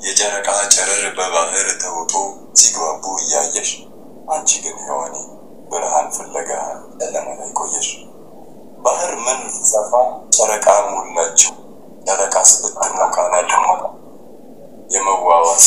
የጨረቃ ጨረር በባህር ተውጦ ሲግባቡ እያየሽ አንቺ ግን ሔዋኔ ብርሃን ፍለጋ ጨለማ ላይ ቆየሽ። ባህር ምን ሲሰፋ ጨረቃ ሞላችው። ጨረቃ ስትሞቅ ደግሞ የመዋዋስ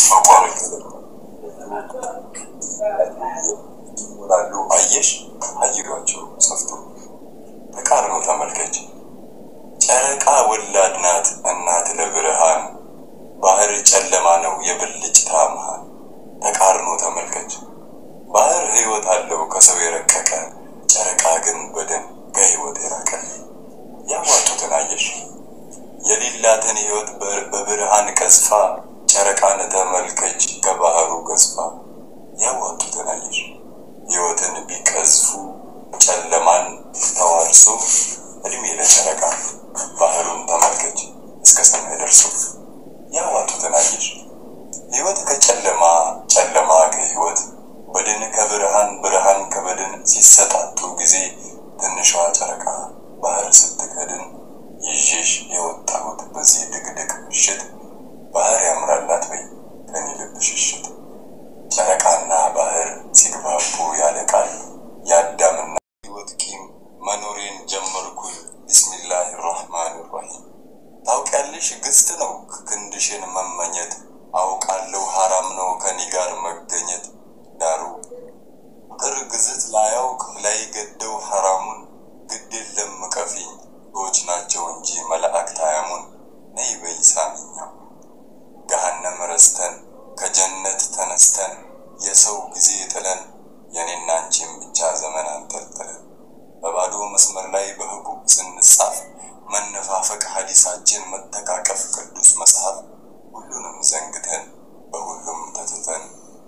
ይሞላሉ አየሽ አይሏቸው ሰፍቶ ተቃርኖ ተመልከች። ጨረቃ ወላድ ናት እናት ለብርሃን ባህር ጨለማ ነው የብልጭታ መሃል። ተቃርኖ ተመልከች። ባህር ሕይወት አለው ከሰው የረቀቀ ጨረቃ ግን በደን ከሕይወት የራቀ ያዋጡትን አየሽ የሌላትን ሕይወት በብርሃን ቀዝፋ ጨረቃን ተመልከች ከባህሩ ገዝፋ ያዋጡትን አየሽ ሕይወትን ቢቀዝፉ ጨለማን ተዋርሶ እድሜ ለጨረቃ ባህሩን ተመልከች እስከ ሰማይ ደርሶ ያዋጡትን አየሽ ሕይወት ከጨለማ ጨለማ ከሕይወት በድን ከብርሃን ብርሃን ከበድን ሲሰጣጡ ጊዜ ትንሿ ጨረቃ ባህር ስትከድን ይዤሽ የወጣሁት በዚህ ድቅድቅ ምሽት ባህር ያምራላት በይ ከኔ ልብ ሽሽት ጨረቃና ባህር ሲግባቡ ያለ ቃል የአዳምና ሕይወት ቂም መኖሬን ጀመርኩኝ ቢስሚላህ ራህማን ራሂም ታውቂያለሽ ግስት ነው ክንድሽን መመኘት አውቃለሁ ሐራም ነው ከኔ ጋር መገኘት ዳሩ ፍቅር ግዝት ላያውቅ ላይ ገደው ሐራሙን ግድ የለም ቀፊኝ ሰዎች ናቸው እንጂ መላእክት አያሙን ነይ በይ ሳሚኛው ገሃነም ረስተን ከጀነት ተነስተን የሰው ጊዜ ጥለን የኔና አንቺን ብቻ ዘመን አንጠልጥለን በባዶ መስመር ላይ በህቡ ስንጻፍ መነፋፈቅ ሐዲሳችን መተቃቀፍ ቅዱስ መጽሐፍ ሁሉንም ዘንግተን በሁሉም ተትተን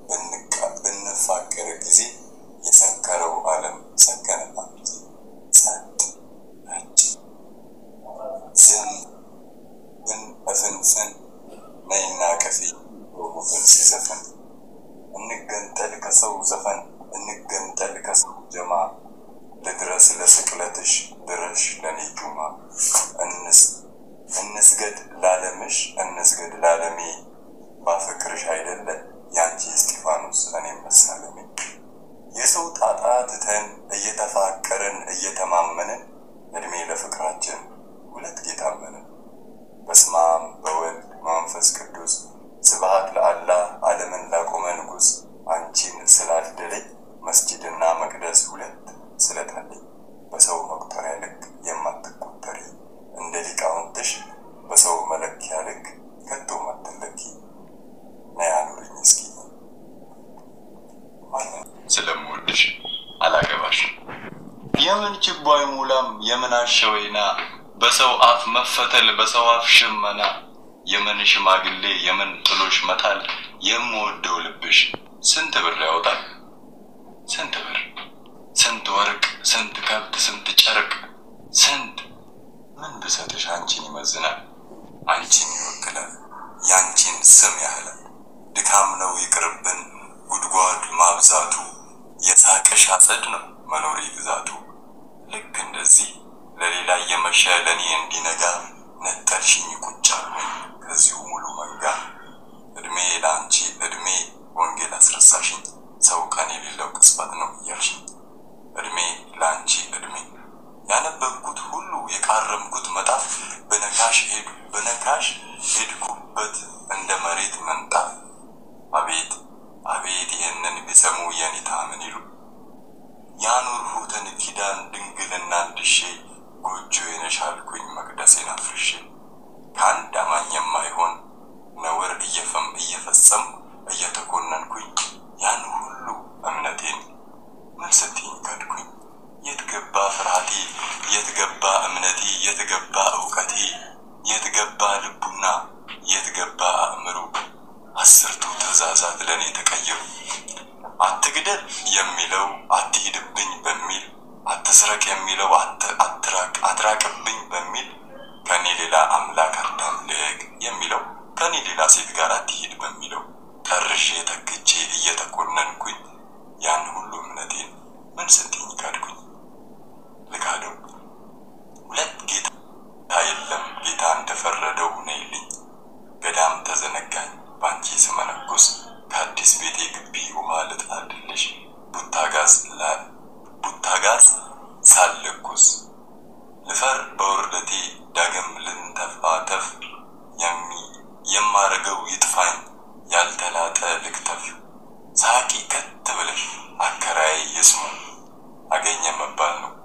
ብንፋቀር ጊዜ የሰከረው ዓለም ሰከነባት ጊዜ ጸጥ ረጭ ዝም ብን እፍንፍን ነይና ከፊ ወጉብን ሲዘፍን እንገንጠል ከሰው ዘፈን እንገንጠል ከሰው ጀማ ልድረስ ለስቅለትሽ ድረሽ ለኔ ጁማ እንስ እንስገድ ላለምሽ እንስገድ ላለሜ ባፈቅርሽ አይደለ ያንቺ እስጢፋኖስ እኔ መሳለሜ የሰው ጣጣ ትተን እየተፋቀርን እየተማመንን እድሜ ለፍቅራችን ሁለት ጌታ አመንን። በስመ አብ በወልድ መንፈስ ቅዱስ ስብሐት ለአላህ ዓለምን ላቆመ ንጉሥ አንቺን ስላልደለኝ መስጂድና መቅደስ ሁለት ስለታለኝ በሰው መቁጠሪያ ልክ የማትቆጠሪ እንደ ሊቃውንትሽ በሰው መለኪያ ልክ ከቶ ማትለኪ ነይ አኑሪኝ እስኪ ስለምወድሽ አላገባሽ የምን ችቦ አይሞላም የምን አሸወይና በሰው አፍ መፈተል በሰው አፍ ሽመና የምን ሽማግሌ የምን ጥሎሽ መጣል የምወደው ልብሽ ስንት ብር ያወጣል ስንት ብር ስንት ወርቅ ስንት ከብት ስንት ጨርቅ ስንት ምን ብሰጥሽ አንቺን ይመዝናል አንቺን ይወክላል ያንቺን ስም ያህላል ድካም ነው ይቅርብን ጉድጓድ ማብዛቱ የሳቅሽ አጸድ ነው መኖሪ ግዛቱ ልክ እንደዚህ ለሌላ እየመሸ ለእኔ እንዲነጋ ነጠልሽኝ ቁጭ አልኩኝ ከዚሁ ሙሉ መንጋ እድሜ ለአንቺ እድሜ ወንጌል አስረሳሽኝ ሰው ቀን የሌለው ቅጽበት ነው እያልሽኝ እድሜ ለአንቺ እድሜ ያነበብኩት ሁሉ የቃረምኩት መጣፍ በነካሽ ሄድ በነካሽ ሄድኩበት እንደ መሬት መንጣፍ አቤት አቤት ይህንን ቢሰሙ የኔታ ምን ይሉ ያኖርሁትን ኪዳን ድንግልና ድሼ ጎጆ የነሻልኩኝ መቅደሴን አፍርሼ ከአንድ አማኝ የማይሆን ነውር እየፈም እየፈጸም እየተኮነንኩኝ ያን ሁሉ እምነቴን ምን ስትኝ ካድኩኝ የት ገባ ፍርሃቴ የት ገባ እምነቴ የት ገባ እውቀቴ የት ገባ ልቡና የት ገባ አእምሮ አስርቱ ትእዛዛት ለእኔ ተቀየሩ አትግደል የሚለው አትሂድብኝ በሚል አትስረቅ የሚለው አትራቅ አትራቅብኝ በሚል ከኔ ሌላ አምላክ አታምልክ የሚለው ከኔ ሌላ ሴት ጋር አትሂድ በሚለው ጠርሼ ተክቼ እየተኮነንኩኝ ያን ሁሉ እምነቴን ምን ስትኝ ካድኩኝ ልካደው ሁለት ጌታ የለም ጌታ እንደፈረደው ነይልኝ ገዳም ተዘነጋኝ ባንቺ ልናጽ ሳልለኩስ ልፈር በውርደቴ ዳግም ልንተፋተፍ የሚ የማረገው ይጥፋኝ ያልተላጠ ልክተፍ ሳቂ ከት ብለሽ አከራይ የስሙ አገኘ መባል ነው